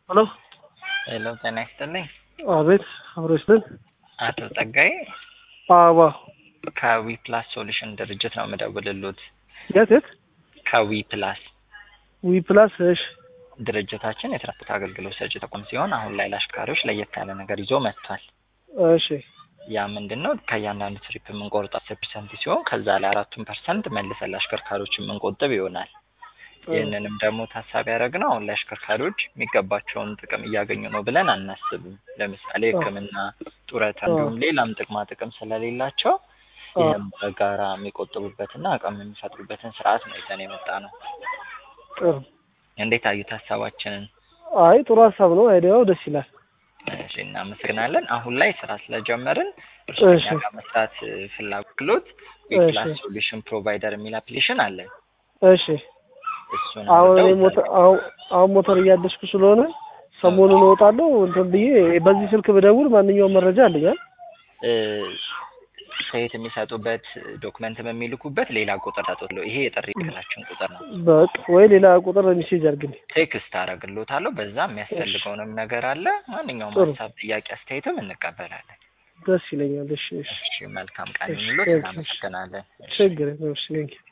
ሄሎ ሄሎ ጤና ይስጥልኝ። አቤት አብሮችልን አቶ ጸጋዬ አባ ከዊ ፕላስ ሶሉሽን ድርጅት ነው የምደውልሎት። የት የት ከዊ ፕላስ ዊ ፕላስ እሺ ድርጅታችን የትራንስፖርት አገልግሎት ሰጪ ተቋም ሲሆን አሁን ላይ ለአሽከርካሪዎች ለየት ያለ ነገር ይዞ መጥቷል። እሺ ያ ምንድን ነው? ከእያንዳንዱ ትሪፕ የምንቆርጠው አስር ፐርሰንት ሲሆን ከዛ ላይ አራቱን ፐርሰንት መልሰን ለአሽከርካሪዎች የምንቆጥብ ይሆናል። ይህንንም ደግሞ ታሳቢ ያደረግነው አሁን ላይ አሽከርካሪዎች የሚገባቸውን ጥቅም እያገኙ ነው ብለን አናስብም። ለምሳሌ ሕክምና፣ ጡረታ እንዲሁም ሌላም ጥቅማ ጥቅም ስለሌላቸው ይህም በጋራ የሚቆጥቡበትና አቅም የሚፈጥሩበትን ስርዓት ነው ይዘን የመጣ ነው። ጥሩ እንዴት አዩት ሀሳባችንን? አይ ጥሩ ሀሳብ ነው። አይዲያው ደስ ይላል። እሺ እናመሰግናለን። አሁን ላይ ስራ ስለጀመርን እሺ። እርሶኛ ጋር መስራት ፍላጎት ዊፕላስ ሶሉሽን ፕሮቫይደር የሚል አፕሊኬሽን አለን። እሺ እሱን አሁን እኔ አውርደው ሞተር አሁን አሁን ሞተር እያደስኩ ስለሆነ ሰሞኑን እወጣለሁ እንትን ብዬ በዚህ ስልክ ብደውል ማንኛውም መረጃ አለኛል። እ ሴት የሚሰጡበት ዶክመንትም የሚልኩበት ሌላ ቁጥር ሰጡት። ይሄ የጥሪ ክላችን ቁጥር ነው። በቃ ወይ ሌላ ቁጥር ሜሴጅ አድርግልኝ። ቴክስት አደርግልዎታለሁ። በዛ የሚያስፈልገውንም ነገር አለ። ማንኛውም ጥሩ። ሀሳብ፣ ጥያቄ፣ አስተያየትም እንቀበላለን። ደስ ይለኛል። እሺ እሺ እሺ መልካም ቀን ይሁንልዎት። እሺ፣ እሺ። እናመሰግናለን። እሺ። ችግር የለም። እሺ ቴንኪው